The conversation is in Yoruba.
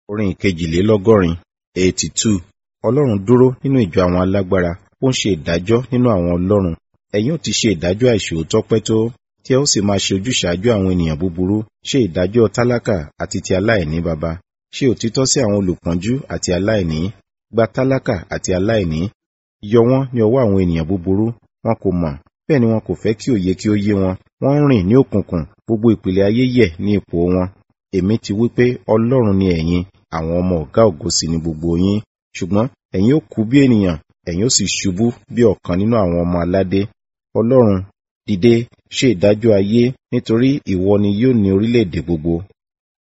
Orin ìkejìlélọ́gọ́rin eighty two Ọlọ́run dúró nínú ìjọ àwọn alágbára, ó ń ṣe ìdájọ́ nínú àwọn ọlọ́run. Ẹ̀yin ó ti ṣe ìdájọ́ àìṣòótọ́ pẹ́ tó, tí ẹ ó sì máa ṣe ojúṣàájú àwọn ènìyàn búburú, ṣe ìdájọ́ tálákà àti ti aláìní baba. Ṣe òtítọ́ sí àwọn olùpọ́njú àti aláìní, gba tálákà àti aláìní. Yọ wọ́n ní ọwọ́ àwọn ènìyàn búburú, wọn kò mọ̀, bẹ́ẹ̀ ni wọn kò fẹ́ kí òye kí ó yé wọn. Wọ́n ń rìn ní òkùnkùn, gbogbo ìpìlẹ̀ ayé yẹ̀ ní ipò wọn. Èmi ti wí pé Ọlọ́run ni ẹ̀yin, àwọn ọmọ ọ̀gá ògo sì ni gbogbo yín. Ṣùgbọ́n ẹ̀yin ó kú bí ènìyàn, ẹ̀yin ó sì ṣubú bí ọ̀kan nínú àwọn ọmọ aládé. Ọlọ́run, dìde, ṣe ìdájọ́ ayé, nítorí ìwọ ni yóò ní orílẹ̀-èdè gbogbo.